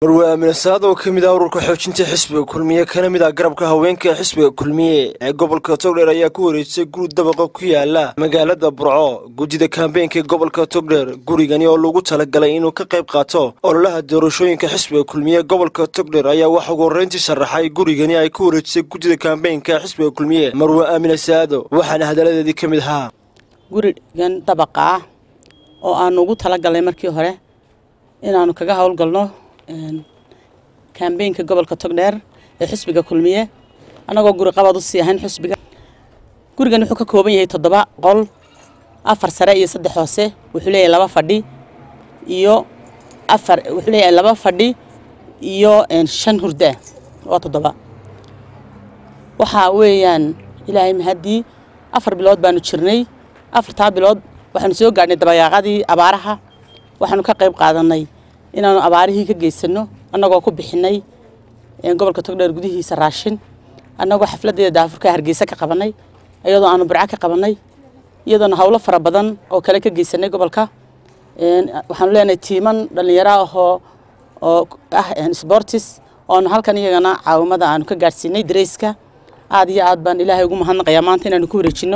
marwe aamine saad oo ka mid ah ururka xoojinta xisbiga kulmiye kana mid ah garabka haweenka ee xisbiga kulmiye ee gobolka togdheer ayaa ku wareejisay guri dabaqa ku yaala magaalada burco guddida kaambeenka ee gobolka togdheer gurigani oo lagu talagalay inuu ka qayb qaato ololaha doorashooyinka xisbiga kulmiye ee gobolka togdheer ayaa waxa ugu horreyntii sharaxay gurigani ay ku wareejisay guddida kaambeenka ee xisbiga kulmiye marwe aamine saado waxaana hadaladeedii ka mid ahaa gurigan dabaqa ah oo aanu ugu talagalnay markii hore inaanu kaga howlgalno kambeynka gobolka togdheer ee xisbiga kulmiye annagoo guri qabad u sii ahayn xisbiga gurigan wuxuu ka kooban yahay toddoba qol afar sare iyo saddex hoose wuxuu leeyahay laba fadhi iyo afar wuxuu leeyahay laba fadhi iyo shan hurdaa waa toddoba waxaa weeyaan ilaahay mahaddii afar bilood baanu jirnay afartaa bilood waxaanu soo gaadhnay dabayaaqadii abaaraha waxaanu ka qayb qaadanay inaanu abaarihii ka geysano annagoo ku bixinay gobolka togdheer gudihiisa raashin annagoo xafladeeda daafurka hargeysa ka qabanay iyadoo aanu burco ka qabanay iyadoona howlo fara badan oo kale ka geysanay gobolka waxaanu leenahay tiiman dhallinyaro ahoo oo ah sportis oonu halkan iyagana caawimada aanu ka gaadhsiinay dareyska aad iyo aad baan ilaahay ugu mahadnaqayaa maanta inaanu ku wareejino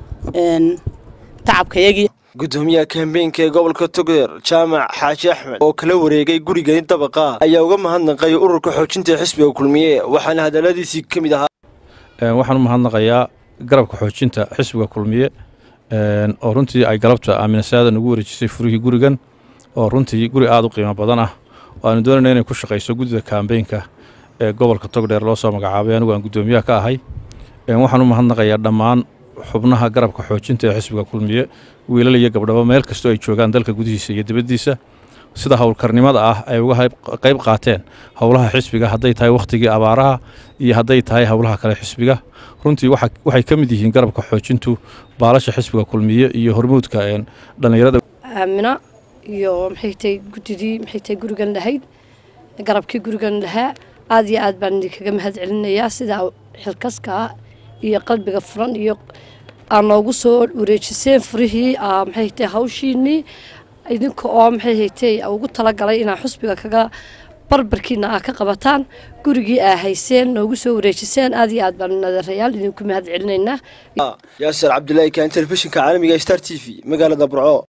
tacabkayagii gudoomiyaha kambeynka ee gobolka togdheer jaamac xaaji axmed oo kala wareegay gurigani dabaqa ayaa uga mahadnaqay ururka xoojinta xisbiga kulmiye waxaana hadaladiisii ka mid ahaa waxaan u mahadnaqayaa garabka xoojinta xisbiga kulmiye oo runtii ay galabta aaminasaadan ugu wareejisay furihii gurigan oo runtii guri aada u qiimo badan ah oo aanu doonayna inay ku shaqayso guddida kambeynka ee gobolka togdheer loo soo magacaabay anigu aan guddoomiyaha ka ahay waxaan u mahadnaqayaa dhammaan xubnaha garabka xoojinta ee xisbiga kulmiye wiilal iyo gabdhabo meel kastoo ay joogaan dalka gudihiisa iyo dibaddiisa sida howlkarnimada ah ay uga qayb qaateen howlaha xisbiga hadday tahay wakhtigii abaaraha iyo hadday tahay howlaha kale xisbiga runtii waxay ka mid yihiin garabka xoojintu baalasha xisbiga kulmiye iyo hormuudka dhallinyarada aamina iyo maxay tahay guddidii maxay tahay gurigan lahayd garabkii gurigan lahaa aad iyo aad baan idinkaga mahad celinayaa sida xilkaska iyo qalbiga furan iyo aa noogu soo wareejiseen furihii maxay tahay hawshiinii idinka oo maxay haytay ugu talagalay inaa xusbiga kaga barbarkiina aa ka qabataan gurigii aa hayseen noogu soo wareejiseen aad iyo aad baan nadarayaal idinku mahad celinaynaa yaasir cabdulaahi kaan telefishinka caalamiga star t v magaalada burco